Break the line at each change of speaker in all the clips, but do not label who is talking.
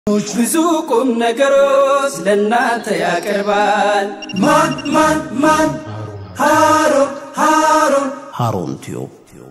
ብዙ ቁም ነገሮች ለእናንተ ያቀርባል። ማን ማን ማን ሃሩን ሃሩን
ሃሩን ቲዩብ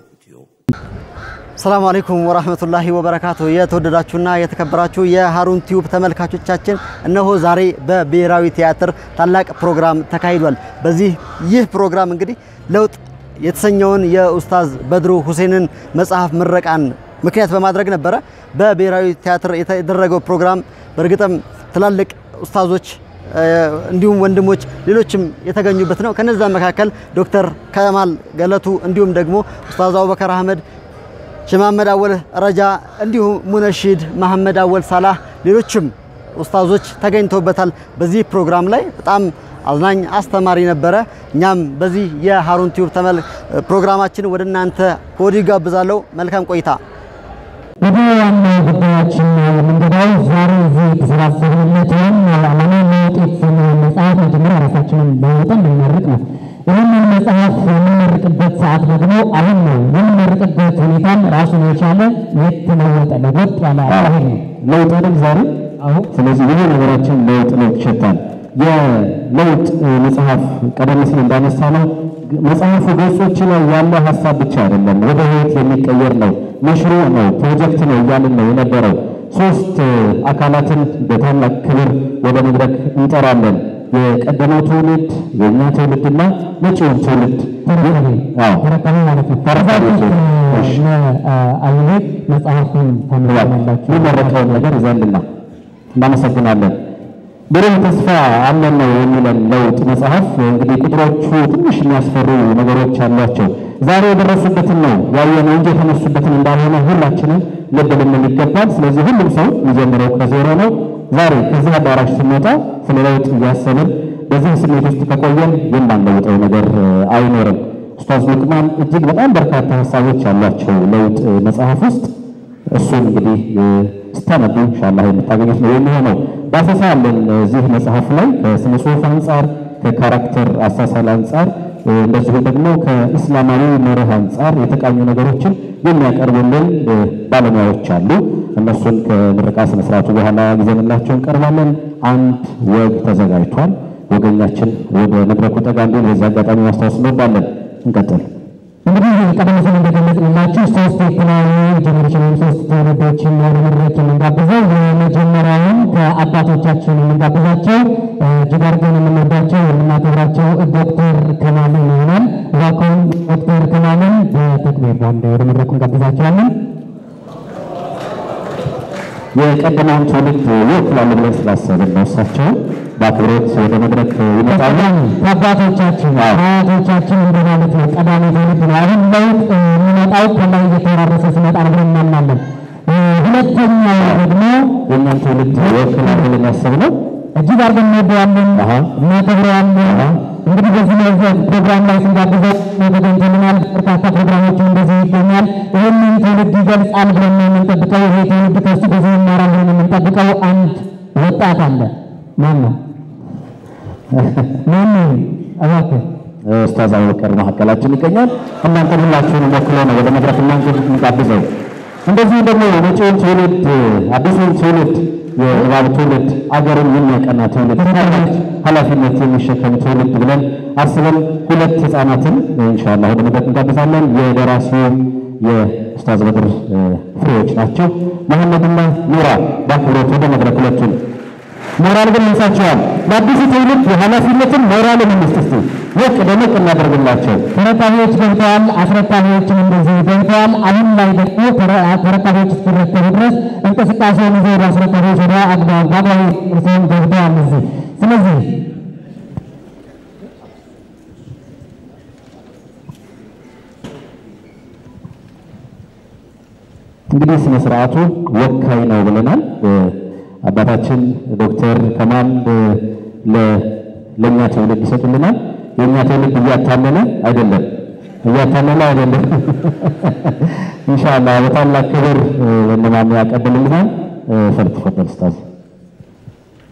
ሰላም አለይኩም ወራህመቱላሂ ወበረካቱ። የተወደዳችሁና የተከበራችሁ የሃሩን ቲዩብ ተመልካቾቻችን እነሆ ዛሬ በብሔራዊ ቲያትር ታላቅ ፕሮግራም ተካሂዷል። በዚህ ይህ ፕሮግራም እንግዲህ ለውጥ የተሰኘውን የኡስታዝ በድሩ ሁሴንን መጽሐፍ ምረቃን ምክንያት በማድረግ ነበረ በብሔራዊ ቲያትር የተደረገው ፕሮግራም። በእርግጥም ትላልቅ ኡስታዞች እንዲሁም ወንድሞች ሌሎችም የተገኙበት ነው። ከነዛ መካከል ዶክተር ከማል ገለቱ እንዲሁም ደግሞ ኡስታዝ አቡበከር አህመድ ሸማመድ አወል ረጃ እንዲሁም ሙነሺድ መሐመድ አወል ሳላህ ሌሎችም ኡስታዞች ተገኝተውበታል። በዚህ ፕሮግራም ላይ በጣም አዝናኝ አስተማሪ ነበረ። እኛም በዚህ የሃሩን ቲዩብ ተመል ፕሮግራማችን ወደ እናንተ ከወዲሁ ጋብዛለሁ። መልካም ቆይታ።
ወደ ዋናው ጉዳያችን የምንገባው ዛሬ እዚህ የተሰባሰብንለት ዋና ዓላማ ለውጥ የተሰኘውን መጽሐፍ መጀመሪያ ራሳችንን ለውጠን ልንመርቅ ነው። ይህንን መጽሐፍ የምንመርቅበት ሰዓት ደግሞ አሁን ነው። የምንመርቅበት ሁኔታም ራሱን የቻለ የተለወጠ ለወጥ ያለ አካሄድ ነው።
ለውጥ አይደል ዛሬ? አሁን ስለዚህ ይሄ ነገራችን ለውጥ ለውጥ ይሸታል። የለውጥ መጽሐፍ ቀደም ሲል እንዳነሳ ነው መጽሐፉ ገጾች ላይ ያለ ሀሳብ ብቻ አይደለም፣ ወደ ህይወት የሚቀየር ነው፣ መሽሩዕ ነው፣ ፕሮጀክት ነው እያልን ነው የነበረው። ሶስት አካላትን በታላቅ ክብር ወደ መድረክ እንጠራለን። የቀደመው ትውልድ፣ የእኛ ትውልድና መጪውን ትውልድ
ተረካቢ ማለት ነው።
ተረካቢዎች። እሺ።
አይነት መጽሐፉን ታምራላችሁ
የሚመረቀውን ነገር ይዘንልና እናመሰግናለን። ብሩህ ተስፋ አለን ነው የሚለን ለውጥ መጽሐፍ። እንግዲህ ቁጥሮቹ ትንሽ የሚያስፈሩ ነገሮች አሏቸው። ዛሬ የደረሱበትን ነው ያየነው እንጂ የተነሱበትን እንዳልሆነ ሁላችንም ልብ ልንል ይገባል። ስለዚህ ሁሉም ሰው የሚጀምረው ከዜሮ ነው። ዛሬ ከዚህ አዳራሽ ስንወጣ ስለ ለውጥ እያሰብን በዚህ ስሜት ውስጥ ከቆየን የማንለውጠው ነገር አይኖርም። ኡስታዝ ሉቅማን እጅግ በጣም በርካታ ሀሳቦች ያሏቸው ለውጥ መጽሐፍ ውስጥ እሱን እንግዲህ ስታነቡ ኢንሻአላህ የምታገኙት ነው የሚሆነው። ዳሰሳ አለን እዚህ መጽሐፍ ላይ ከስነ ጽሁፍ አንጻር፣ ከካራክተር አሳሳል አንጻር እንደዚሁ ደግሞ ከእስላማዊ መርህ አንጻር የተቃኙ ነገሮችን የሚያቀርቡልን ባለሙያዎች አሉ። እነሱን ከምረቃ ስነ ስርዓቱ በኋላ ይዘንላቸው እንቀርባለን። አንድ ወግ ተዘጋጅቷል። ወገኛችን ወደ መድረኩ ጠጋ እንዲል በዚህ አጋጣሚ ማስታወስ እንወዳለን። እንቀጥል።
እንግዲህ ቀደም ሲል እንደገለጽንላችሁ ሶስት የተለያዩ ጀኔሬሽን ወይም ሶስት ትውልዶችን ወደ መድረክ የምንጋብዘው የመጀመሪያውን ከአባቶቻችን የምንጋብዛቸው እጅግ አድርገን የምንወዳቸው የምናከብራቸው ዶክተር ከማልን ይሆናል። እባክዎን ዶክተር ከማልን በተክቢር ባንድ ወደ መድረኩ እንጋብዛቸዋለን።
የቀደመውን ትውልድ ይወክላሉ ብለን ስላሰብን ነው እሳቸው በአክብሮት ወደ መድረክ ይመጣሉ።
ከአባቶቻችን አያቶቻችን እንደማለት ነው። ቀዳሚ ትውልድ ነው። አሁን ለውጥ የሚመጣው ከላይ እየተወራረሰ ሲመጣ ነው ብለን እናምናለን። ሁለተኛው ደግሞ
የእኛን ትውልድ ይወክላል ብለን ያሰብነው
እጅግ አድርገን እንወደዋለን፣
አሃ።
እናከብረዋለን። እንግዲህ በዚህ መዘግ ፕሮግራም ላይ ስንጋብዘው ተገኝተልናል። በርካታ ፕሮግራሞችን እንደዚህ ይገኛል። ይህንን ትውልድ ይገልጻል ብለን ነው የምንጠብቀው። ይሄ ትውልድ ከሱ ብዙ ይማራል ብለን የምንጠብቀው አንድ ወጣት አለ። ማን ነው? ማን ነው? እባክህ
ኡስታዝ አቡበከር መካከላችን ይገኛል። እናንተን ሁላችሁንም ወክሎ ነው ወደ መድረክ እናንተ የሚጋብዘው። እንደዚሁ ደግሞ መጪውን ትውልድ አዲሱን ትውልድ የእባብ ትውልድ አገርን የሚያቀና ትውልድ ታላቅ ኃላፊነት የሚሸከም ትውልድ ብለን አስበን ሁለት ህፃናትን ኢንሻአላህ ወደ መድረክ እንጋብዛለን። የደራሲው የኡስታዝ በድር ፍሬዎች ናቸው። መሐመድና ኑራ በአክብሮት ወደ መድረክ ሁለቱን ሞራል ግን እንሳቸዋል። ለአዲሱ ትውልድ ኃላፊነትን ሞራልን እንስጥ እስቲ ሞቅ ደመቅ እናደርግላቸው።
ተረካቢዎች ገብተዋል። አስረካቢዎችም እንደዚህ ገብተዋል። አሁን ላይ ደግሞ ተረ- ተረካቢዎች እስኪረከቡ ድረስ እንቅስቃሴውን ይዘው ወደ አስረካቢዎች ወደ አግባብ በአግባቡ እርስዎም ገብተዋል እዚህ። ስለዚህ
እንግዲህ ስነ ስርዓቱ ወካይ ነው ብለናል። አባታችን ዶክተር ከማል ለ- ለእኛ ትውልድ ይሰጡልናል። የእኛ ትውልድ እያታለለ አይደለም፣ እያታለለ አይደለም። ኢንሻአላህ በታላቅ ክብር ወንድማም ያቀብልልናል። ፈልትፈል ኡስታዝ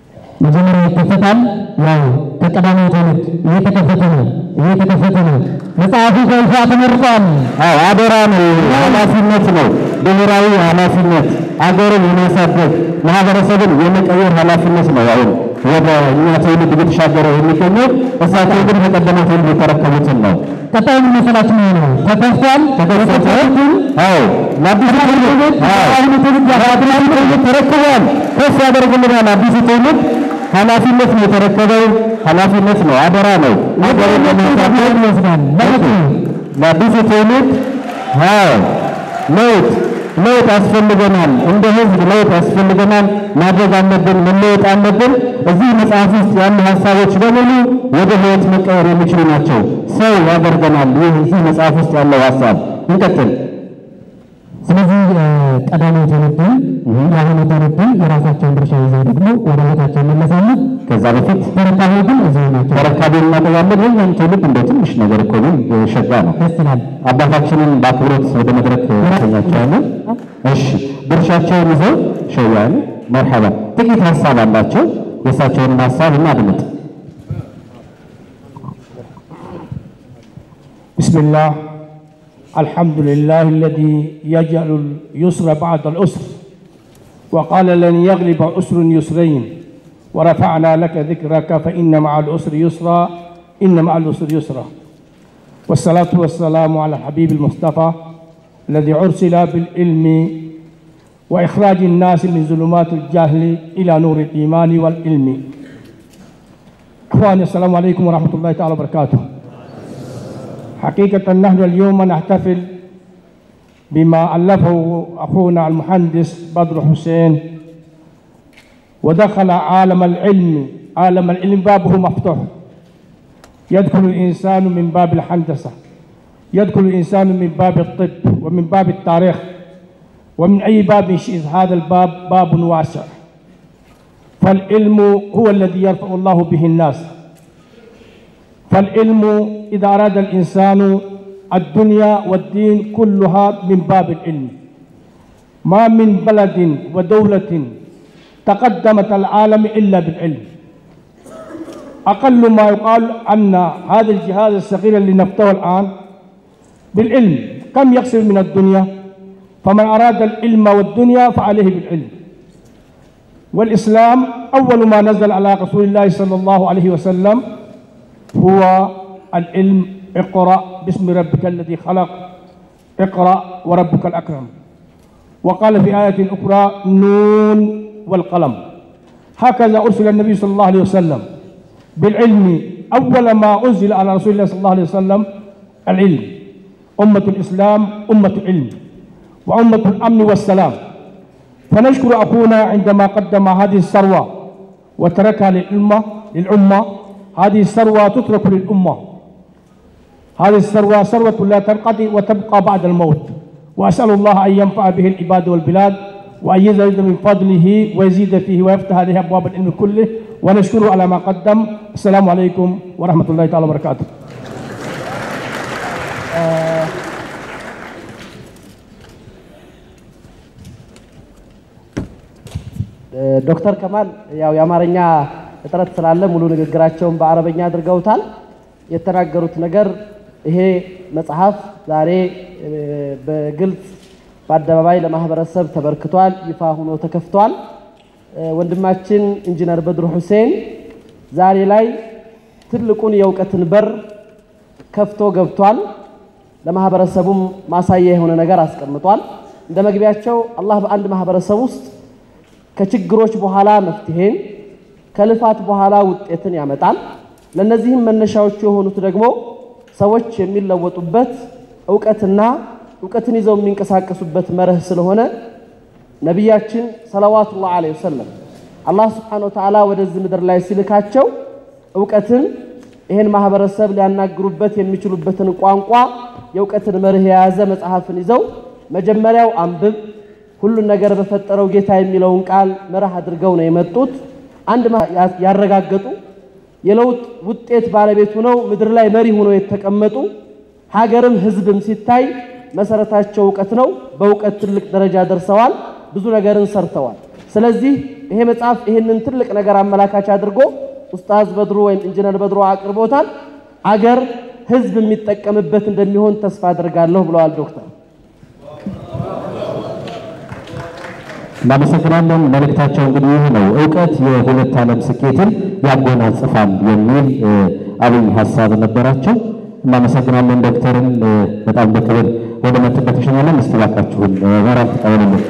መጀመሪያ ይከፈታል። ያው ከቀዳሚ ትውልድ እየተከፈተ ነው እየተከፈተ ነው። መጽሐፉ በይፋ ተመርጧል።
አዎ አደራ ነው፣ ኃላፊነት ነው፣ ብሔራዊ ኃላፊነት፣ አገርን የማሳደግ ማህበረሰብን የመቀየር ኃላፊነት ነው። አሁን ወደ እኛ ትውልድ እየተሻገረ የሚገኘው እሳቸው ግን ከቀደመ ትውልድ የተረከቡትን ነው።
ቀጣዩ ምን መሰላችሁ ነው? ተከፍቷል።
ተከፈተ። አዎ ለአዲሱ ትውልድ አሁኑ ትውልድ አዲሱ ትውልድ ተረክቧል። ከፍ ያደርግልናል። አዲሱ ትውልድ ኃላፊነት ነው የተረከበው። ኃላፊነት ነው፣ አደራ ነው። አገርን ለማሳደግ
ይወስዳል ማለት ነው።
ለአዲሱ ትውልድ አዎ ለውጥ ለውጥ ያስፈልገናል። እንደ ህዝብ ለውጥ ያስፈልገናል። ማድረግ አለብን፣ መለወጥ አለብን። እዚህ መጽሐፍ ውስጥ ያሉ ሀሳቦች በሙሉ ወደ ህይወት መቀየር የሚችሉ ናቸው። ሰው ያደርገናል። ይህ እዚህ መጽሐፍ ውስጥ ያለው ሀሳብ እንቀጥል።
ስለዚህ ቀዳማዊ ትውልድን የአሁኑ ትውልድን የራሳቸውን ድርሻ ይዘው ደግሞ ወደ ቤታቸው ይመለሳሉ።
ከዛ በፊት
ተረካቢ ግን እዚሁ ናቸው።
ተረካቢ እናጠቃለን። የኛም ትውልድ እንደ ትንሽ ነገር እኮ ነው፣ ሸጋ ነው።
ደስ ይላል።
አባታችንን በአክብሮት ወደ መድረክ ተኛቸዋለን። እሺ ድርሻቸውን ይዘው ሸያሉ መርሐባ። ጥቂት ሀሳብ አላቸው። የእሳቸውንም ሀሳብ እናድምጥ።
بسم الله الحمد لله الذي يجعل اليسر بعد العسر وقال لن يغلب عسر يسرين ورفعنا لك ذكرك فإن مع العسر يسرا إن مع العسر يسرا والصلاة والسلام على الحبيب المصطفى الذي أرسل بالعلم وإخراج الناس من ظلمات الجهل إلى نور الإيمان والعلم إخواني السلام عليكم ورحمة الله تعالى وبركاته حقيقة نحن اليوم نحتفل بما ألفه أخونا المهندس بدر حسين ودخل عالم العلم عالم العلم بابه مفتوح يدخل الإنسان من باب الهندسة يدخل الإنسان من باب الطب ومن باب التاريخ ومن أي باب شئت هذا الباب باب واسع فالعلم هو الذي يرفع الله به الناس فالعلم إذا أراد الإنسان الدنيا والدين كلها من باب العلم ما من بلد ودولة تقدمت العالم إلا بالعلم أقل ما يقال أن هذا الجهاز الصغير اللي نفتوه الآن بالعلم كم يقصر من الدنيا فمن أراد العلم والدنيا فعليه بالعلم والإسلام أول ما نزل على رسول الله صلى الله عليه وسلم هو العلم اقرأ باسم ربك الذي خلق اقرأ وربك الأكرم وقال في آية أخرى نون والقلم هكذا أرسل النبي صلى الله عليه وسلم بالعلم أول ما أنزل على رسول الله صلى الله عليه وسلم العلم أمة الإسلام أمة علم وأمة الأمن والسلام فنشكر أخونا عندما قدم هذه الثروة وتركها للأمة للأمة هذه الثروة تترك للأمة هذه الثروة ثروة لا تنقضي وتبقى بعد الموت وأسأل الله أن ينفع به العباد والبلاد وأن يزيد من فضله ويزيد فيه ويفتح عليه أبواب العلم كله ونشكره على ما قدم السلام عليكم ورحمة الله تعالى وبركاته
ዶክተር ከማል ያው የአማርኛ እጥረት ስላለ ሙሉ ንግግራቸውን በአረበኛ አድርገውታል። የተናገሩት ነገር ይሄ መጽሐፍ ዛሬ እ፣ በግልጽ በአደባባይ ለማህበረሰብ ተበርክቷል፣ ይፋ ሆኖ ተከፍቷል። እ፣ ወንድማችን ኢንጂነር በድሩ ሁሴን ዛሬ ላይ ትልቁን የእውቀትን በር ከፍቶ ገብቷል። ለማህበረሰቡም ማሳያ የሆነ ነገር አስቀምጧል። እንደ መግቢያቸው አላህ በአንድ ማህበረሰብ ውስጥ ከችግሮች በኋላ መፍትሄን ከልፋት በኋላ ውጤትን ያመጣል። ለእነዚህም መነሻዎቹ የሆኑት ደግሞ ሰዎች የሚለወጡበት እውቀትና እውቀትን ይዘው የሚንቀሳቀሱበት መርህ ስለሆነ ነቢያችን ሰለዋቱላህ ዐለይሂ ወሰለም አላህ ስብሓነሁ ወተዓላ ወደዚህ ምድር ላይ ሲልካቸው እውቀትን ይህን ማህበረሰብ ሊያናግሩበት የሚችሉበትን ቋንቋ የእውቀትን መርህ የያዘ መጽሐፍን ይዘው መጀመሪያው አንብብ ሁሉን ነገር በፈጠረው ጌታ የሚለውን ቃል መርህ አድርገው ነው የመጡት። አንድ ማ- ያ- ያረጋገጡ የለውጥ ውጤት ባለቤት ሆነው ምድር ላይ መሪ ሆነው የተቀመጡ ሀገርም ህዝብም ሲታይ መሰረታቸው እውቀት ነው። በእውቀት ትልቅ ደረጃ ደርሰዋል። ብዙ ነገርን ሰርተዋል። ስለዚህ ይሄ መጽሐፍ ይህንን ትልቅ ነገር አመላካች አድርጎ ኡስታዝ በድሩ ወይም ኢንጂነር በድሩ አቅርቦታል። አገር
ህዝብ የሚጠቀምበት እንደሚሆን ተስፋ አድርጋለሁ ብለዋል ዶክተር።
እናመሰግናለን። መልእክታቸው እንግዲህ ይህ ነው፣ እውቀት የሁለት ዓለም ስኬትን ያጎናጽፋል የሚል እ፣ አብይ ሀሳብ ነበራቸው። እናመሰግናለን ዶክተርን እ፣ በጣም በክብር ወደ መጡበት ተሸኛለን። እስቲ እባካችሁን እ፣ ሞራል ተቀበሉልን።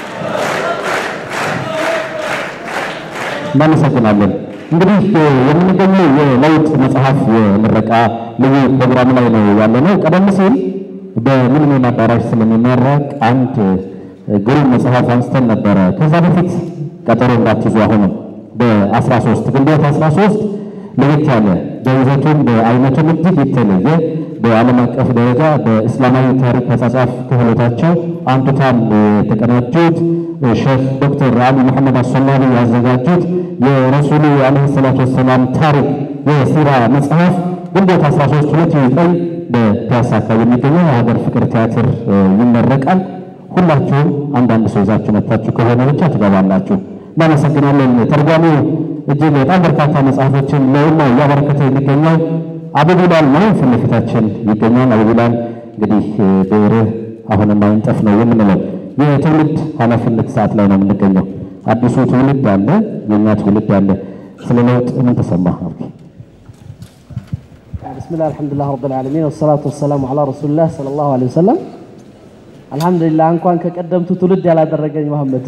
እናመሰግናለን። እንግዲህ እ፣ የምንገኘው የለውጥ መጽሐፍ የምረቃ ልዩ ፕሮግራም ላይ ነው ያለነው። ቀደም ሲል በሚሊኒየም አዳራሽ ስለሚመረቅ አንድ እ፣ ግሩም መጽሐፍ አንስተን ነበረ። ከዛ በፊት ቀጠሮ እንዳትይዙ አሁንም በ13 ግንቦት 13 ለየት ያለ በይዘቱም በአይነቱም እጅግ የተለየ በዓለም አቀፍ ደረጃ በእስላማዊ ታሪክ አጻጻፍ ክህሎታቸው አንቱታን የተቀናጁት ሼክ ዶክተር አሊ መሐመድ አሶላኒ ያዘጋጁት የረሱሉ ዓለይሂ ሰላቱ ወሰላም ታሪክ የሲራ መጽሐፍ ግንቦት 13 2009 በፒያሳ አካባቢ የሚገኘው የሀገር ፍቅር ቲያትር እ፣ ይመረቃል። ሁላችሁም አንዳንድ ሰው ይዛችሁ መጥታችሁ ከሆነ ብቻ ትገባላችሁ። እናመሰግናለን። ተርጓሚው እጅግ በጣም በርካታ መጽሐፎችን ለኡማው እያበረከተ የሚገኘው አቡቢላል ነው። ፊት ለፊታችን ይገኛል። አቡቢላል እንግዲህ እ፣ ብዕርህ አሁንም አይንጠፍ ነው የምንለው የትውልድ ኃላፊነት ሰዓት ላይ ነው የምንገኘው። አዲሱ ትውልድ አለ፣ የእኛ ትውልድ አለ። ስለ ለውጥ ምን ተሰማ?
ብስሚላህ አልሐምዱሊላህ ረብል ዓለሚን ወሰላቱ ወሰላሙ ዐላ ረሱሊላህ ሰለላሁ ዐለይሂ ወሰለም። አልሐምዱሊላህ እንኳን ከቀደምቱ ትውልድ ያላደረገኝ መሐመድ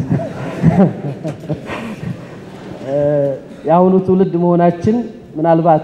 የአሁኑ ትውልድ መሆናችን ምናልባት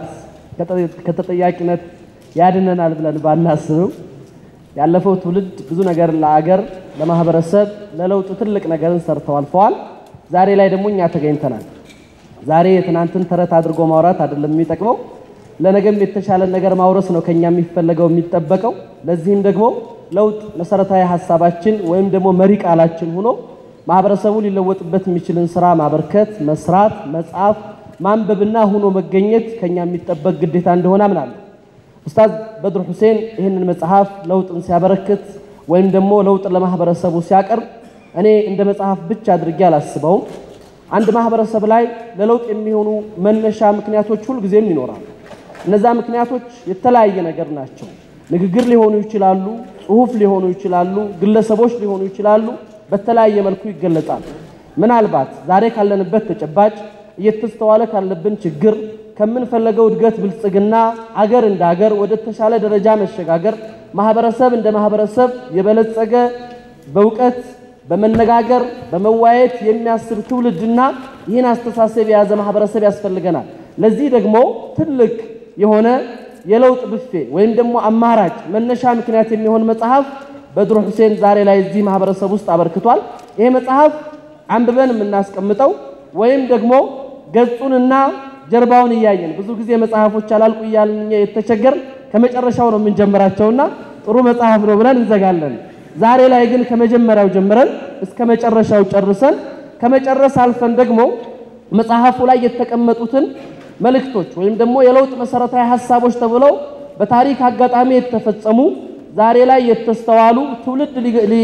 ከተጠያቂነት ያድነናል ብለን ባናስብም ያለፈው ትውልድ ብዙ ነገር ለአገር፣ ለማህበረሰብ፣ ለለውጥ ትልቅ ነገርን ሰርተው አልፈዋል። ዛሬ ላይ ደግሞ እኛ ተገኝተናል። ዛሬ የትናንትን ተረት አድርጎ ማውራት አይደለም የሚጠቅመው፣ ለነገም የተሻለ ነገር ማውረስ ነው ከኛ የሚፈለገው የሚጠበቀው። ለዚህም ደግሞ ለውጥ መሰረታዊ ሀሳባችን ወይም ደግሞ መሪ ቃላችን ሆኖ ማህበረሰቡ ሊለወጥበት የሚችልን ስራ ማበርከት፣ መስራት፣ መጻፍ፣ ማንበብና ሆኖ መገኘት ከኛ የሚጠበቅ ግዴታ እንደሆነ አምናለሁ። ኡስታዝ በድሩ ሁሴን ይህንን መጽሐፍ ለውጥን ሲያበረክት ወይም ደግሞ ለውጥን ለማህበረሰቡ ሲያቀርብ እኔ እንደ መጽሐፍ ብቻ አድርጌ አላስበውም። አንድ ማህበረሰብ ላይ ለለውጥ የሚሆኑ መነሻ ምክንያቶች ሁልጊዜም ይኖራሉ። እነዛ ምክንያቶች የተለያየ ነገር ናቸው። ንግግር ሊሆኑ ይችላሉ፣ ጽሁፍ ሊሆኑ ይችላሉ፣ ግለሰቦች ሊሆኑ ይችላሉ። በተለያየ መልኩ ይገለጻሉ። ምናልባት ዛሬ ካለንበት ተጨባጭ እየተስተዋለ ካለብን ችግር ከምንፈለገው እድገት፣ ብልጽግና፣ አገር እንደ አገር ወደ ተሻለ ደረጃ መሸጋገር፣ ማህበረሰብ እንደ ማህበረሰብ የበለጸገ በእውቀት በመነጋገር በመዋየት የሚያስብ ትውልድና ይህን አስተሳሰብ የያዘ ማህበረሰብ ያስፈልገናል። ለዚህ ደግሞ ትልቅ የሆነ የለውጥ ብፌ ወይም ደግሞ አማራጭ መነሻ ምክንያት የሚሆን መጽሐፍ በድሩ ሁሴን ዛሬ ላይ እዚህ ማህበረሰብ ውስጥ አበርክቷል። ይሄ መጽሐፍ አንብበን የምናስቀምጠው ወይም ደግሞ ገጹንና ጀርባውን እያየን ብዙ ጊዜ መጽሐፎች አላልቁ እያልን እኛ የተቸገር ከመጨረሻው ነው የምንጀምራቸውና ጥሩ መጽሐፍ ነው ብለን እንዘጋለን። ዛሬ ላይ ግን ከመጀመሪያው ጀምረን እስከ መጨረሻው ጨርሰን ከመጨረስ አልፈን ደግሞ መጽሐፉ ላይ የተቀመጡትን መልእክቶች ወይም ደግሞ የለውጥ መሰረታዊ ሀሳቦች ተብለው በታሪክ አጋጣሚ የተፈጸሙ ዛሬ ላይ የተስተዋሉ ትውልድ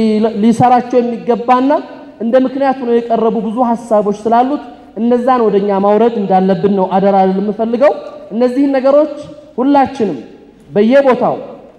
ሊሰራቸው የሚገባና እንደ ምክንያት ሆነው የቀረቡ ብዙ ሀሳቦች ስላሉት እነዛን ወደኛ ማውረድ እንዳለብን ነው አደራ ልል የምፈልገው። እነዚህን ነገሮች ሁላችንም በየቦታው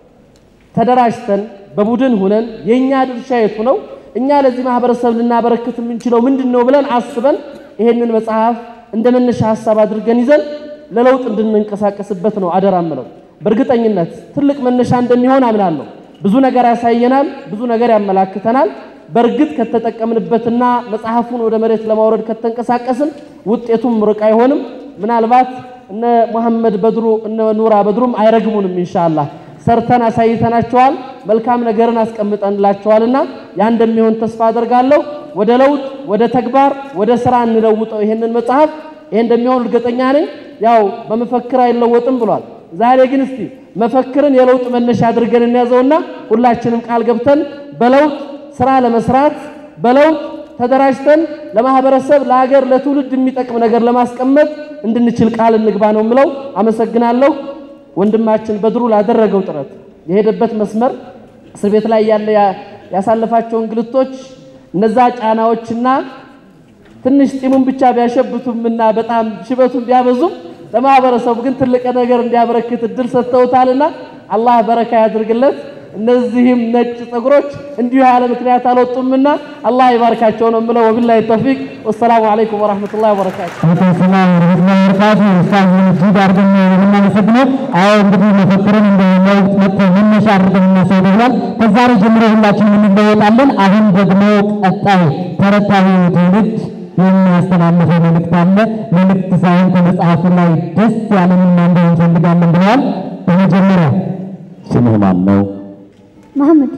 ተደራጅተን በቡድን ሁነን የኛ ድርሻ የቱ ነው፣ እኛ ለዚህ ማህበረሰብ ልናበረክት የምንችለው ምንድን ነው ብለን አስበን ይሄንን መጽሐፍ እንደ መነሻ ሀሳብ አድርገን ይዘን ለለውጥ እንድንንቀሳቀስበት ነው አደራ ምለው። በእርግጠኝነት ትልቅ መነሻ እንደሚሆን አምናለሁ። ብዙ ነገር ያሳየናል፣ ብዙ ነገር ያመላክተናል። በእርግጥ ከተጠቀምንበትና መጽሐፉን ወደ መሬት ለማውረድ ከተንቀሳቀስን ውጤቱም ሩቅ አይሆንም። ምናልባት እነ መሐመድ በድሩ እነ ኑራ በድሩም አይረግሙንም። ኢንሻአላህ ሰርተን አሳይተናቸዋል፣ መልካም ነገርን አስቀምጠንላቸዋልና ያ እንደሚሆን ተስፋ አደርጋለሁ። ወደ ለውጥ፣ ወደ ተግባር፣ ወደ ስራ እንለውጠው ይሄንን መጽሐፍ። ይሄ እንደሚሆን እርግጠኛ ነኝ። ያው በመፈክር አይለወጥም ብሏል። ዛሬ ግን እስቲ መፈክርን የለውጥ መነሻ አድርገን እንያዘውና ሁላችንም ቃል ገብተን በለውጥ ስራ ለመስራት በለውጥ ተደራጅተን ለማህበረሰብ፣ ለሀገር፣ ለትውልድ የሚጠቅም ነገር ለማስቀመጥ እንድንችል ቃል እንግባ ነው የምለው። አመሰግናለሁ። ወንድማችን በድሩ ላደረገው ጥረት የሄደበት መስመር እስር ቤት ላይ ያለ ያሳለፋቸው እንግልቶች እነዛ ጫናዎችና ትንሽ ጢሙን ብቻ ቢያሸብቱምና በጣም ሽበቱን ቢያበዙም ለማህበረሰቡ ግን ትልቅ ነገር እንዲያበረክት እድል ሰጥተውታልና አላህ በረካ ያድርግለት። እነዚህም ነጭ ፀጉሮች እንዲሁ ያለ ምክንያት አልወጡምና አላህ ይባርካቸው ነው የምለው። ወቢላሂ ተውፊቅ ወሰላሙ አለይኩም ወረሕመቱላሂ ወበረካቱ።
አለይኩም ሰላም ወረህመቱላሂ ወበረካቱ። ኡስታዝ እጅግ አድርገን ነው የምናመሰግነው። አዎ እንግዲህ መፈክርን እንደ ለውጥ መጥቶ መነሻ አድርገን እናሳይ ብሏል። ከዛሬ ጀምሮ ሁላችንም እንለወጣለን። አሁን ደግሞ ቀጣይ ተረታዊ ትውልድ የሚያስተላልፈው መልእክት አለ። መልእክት ሳይሆን ከመጽሐፉ ላይ ደስ ያለንን ማንበብ እንፈልጋለን ብለዋል። በመጀመሪያ
ስምህ ማን ነው?
መሐመድ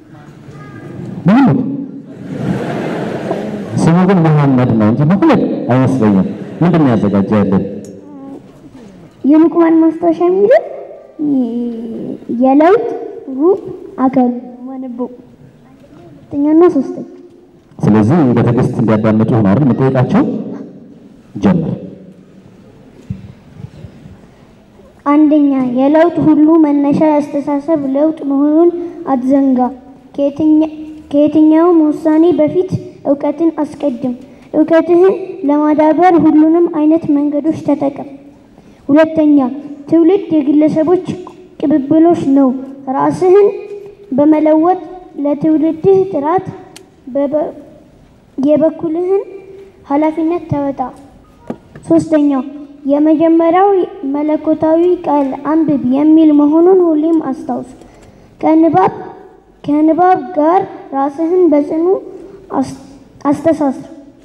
መሐመድ ስሙ ግን መሐመድ ነው እንጂ መሐመድ አይመስለኝም። ምንድን ነው ያዘጋጀህልን?
የሉቅማን ማስታወሻ የሚለው የለውጥ ሩብ አካል ማነበው ሁለተኛና ሶስተኛ
ስለዚህ በትዕግስት እንዲያዳምጡ ነው አይደል የምጠይቃቸው? ጀምር።
አንደኛ የለውጥ ሁሉ መነሻ የአስተሳሰብ ለውጥ መሆኑን አትዘንጋ። ከየትኛ- ከየትኛውም ውሳኔ በፊት እውቀትን አስቀድም። እውቀትህን ለማዳበር ሁሉንም አይነት መንገዶች ተጠቀም። ሁለተኛ ትውልድ የግለሰቦች ቅብብሎች ነው። ራስህን በመለወጥ ለትውልድህ ጥራት በበ- የበኩልህን ኃላፊነት ተወጣ። ሶስተኛው የመጀመሪያው መለኮታዊ ቃል አንብብ የሚል መሆኑን ሁሌም አስታውስ። ከንባብ ከንባብ ጋር ራስህን በጽኑ አስ- አስተሳስር።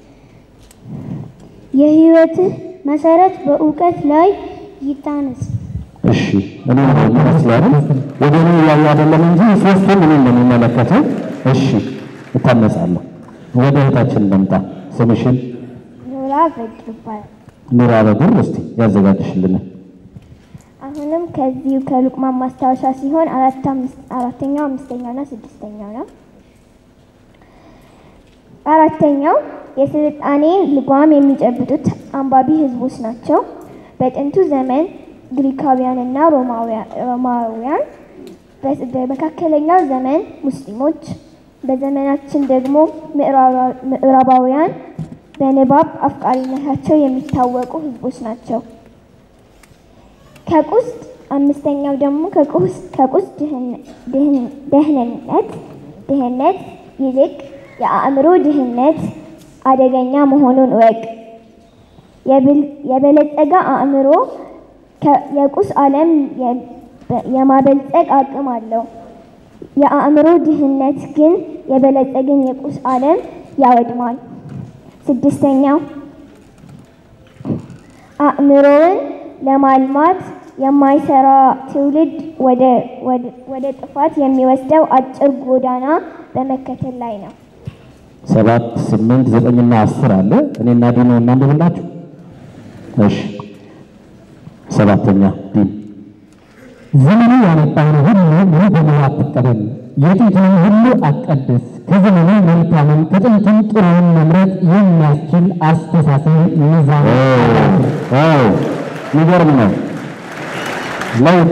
የህይወትህ መሰረት በእውቀት ላይ ይታነስ።
እሺ እኔ ነው ይመስላል ወደ እኔ እያየ አይደለም እንጂ ሶስቱም እኔ እንደሚመለከተው እሺ እታነጻለሁ። ወደ እህታችን ልምጣ። ስምሽን
ኖራ በድር ይባላል።
ኑራ በድር እስቲ ያዘጋጅሽልን።
አሁንም ከዚሁ ከሉቅማን ማስታወሻ ሲሆን አራት አምስት አራተኛው አምስተኛውና ስድስተኛው ነው። አራተኛው የስልጣኔ ልጓም የሚጨብጡት አንባቢ ህዝቦች ናቸው። በጥንቱ ዘመን ግሪካውያንና ሮማውያ- ሮማውያን፣ በ- በመካከለኛው ዘመን ሙስሊሞች፣ በዘመናችን ደግሞ ምዕራባ- ምዕራባውያን በንባብ አፍቃሪነታቸው የሚታወቁ ህዝቦች ናቸው። ከቁስ አምስተኛው ደግሞ ከቁስ ከቁስ ድህን- ድህን- ደህንነት ድህነት ይልቅ የአእምሮ ድህነት አደገኛ መሆኑን እወቅ። የብል- የበለጸገ አእምሮ ከ- የቁስ ዓለም የ- የማበልጸግ አቅም አለው። የአእምሮ ድህነት ግን የበለጸግን የቁስ ዓለም ያወድማል። ስድስተኛው አእምሮውን ለማልማት የማይሰራ ትውልድ ወደ ወደ- ወደ ጥፋት የሚወስደው አጭር ጎዳና በመከተል ላይ ነው።
ሰባት ስምንት ዘጠኝና አስር አለ። እኔና ዲኖ እናንብብላችሁ። እሺ ሰባተኛ ዲን
ዘመኑ ያመጣውን ሁሉ ሙሉ በሙሉ አትቀበል። የጥንቱን ሁሉ አትቀድስ። ከዘመኑ መልካምን ከጥንቱም ጥሩውን መምረጥ የሚያስችል አስተሳሰብ ሚዛን
የሚገርም ነው። ለውጥ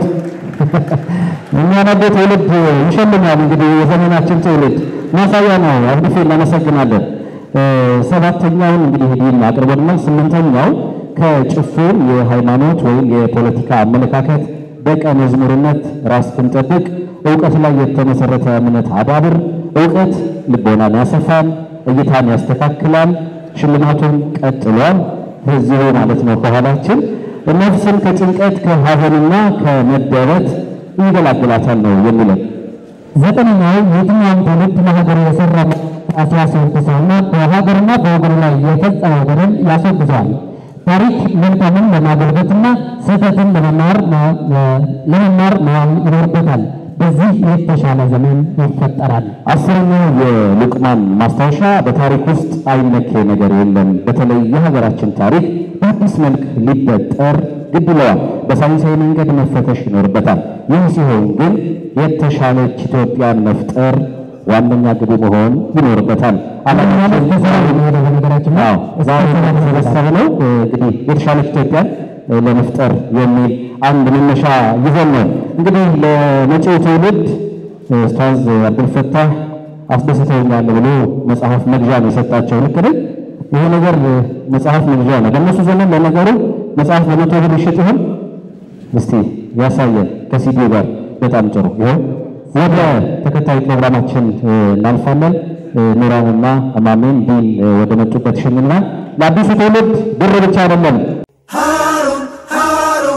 የሚያነብ ትውልድ ይሸልማል። እንግዲህ የዘመናችን ትውልድ ማሳያ ነው። አብዱፌ እናመሰግናለን። እ፣ ሰባተኛውን እንግዲህ ዲን አቅርቦልናል። ስምንተኛው ከጭፍን የሃይማኖት ወይም የፖለቲካ አመለካከት ደቀ መዝሙርነት ራስህን ጠብቅ፣ እውቀት ላይ የተመሰረተ እምነት አዳብር። እውቀት ልቦናን ያሰፋል፣ እይታን ያስተካክላል። ሽልማቱን ቀጥሏል። እዚሁ ማለት ነው ከኋላችን ነፍስን ከጭንቀት ከሀዘንና ከመደረት ይገላግላታል ነው የሚለን።
ዘጠነኛው የትኛውም ትውልድ ለሀገሩ የሰራ ሲያስወግዘውና በሀገርና በወገኑ ላይ የፈጸመው በደል ያስወግዘዋል። ታሪክ መልካምን ለማጎልበትና ስህተትን ለመማር ለመማር መዋል ይኖርበታል። በዚህ የተሻለ ዘመን ይፈጠራል።
አስረኛው የሉቅማን ማስታወሻ በታሪክ ውስጥ አይነኬ ነገር የለም። በተለይ የሀገራችን ታሪክ በአዲስ መልክ ሊበጠር ግድ ይለዋል። በሳይንሳዊ መንገድ መፈተሽ ይኖርበታል። ይህ ሲሆን ግን የተሻለች ኢትዮጵያን መፍጠር ዋነኛ ግቡ መሆን ይኖርበታል።
ማለት በስራ የሚሄደው በነገራችን ላይ
አዎ ዛሬ የተሰበሰብነው እንግዲህ የተሻለች ኢትዮጵያን ለመፍጠር የሚል አንድ መነሻ ይዘን ነው። እንግዲህ ለመጪው ትውልድ ኡስታዝ አብዱልፈታህ አስደስተውኛል ብሎ መጽሐፍ መግዣ ነው የሰጣቸው። ልክ ነኝ? ይሄ ነገር መጽሐፍ መግዣ ነው። በእነሱ ዘመን ለነገሩ መጽሐፍ በመቶ ብር ይሸጥ ይሆን? እስቲ ያሳየን ከሲዲው ጋር በጣም ጥሩ። ይኸው ወደ ተከታይ ፕሮግራማችን እ፣ እናልፋለን። እ፣ ኑራንና እማሜን ዲን እ፣ ወደ መጡበት ይሸኙናል። ለአዲሱ ትውልድ ብር ብቻ አይደለም
ሃሩን ሃሩን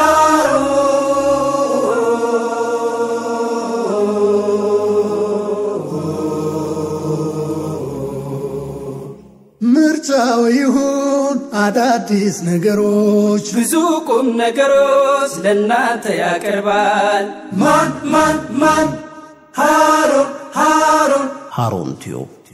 ምርጫው ይሁን አዳዲስ ነገሮች
ብዙ ቁም ነገሮች ለእናንተ ያቀርባል። ማን ማን ማን ሃሩን ሃሩን
ሃሩን ቲዩብ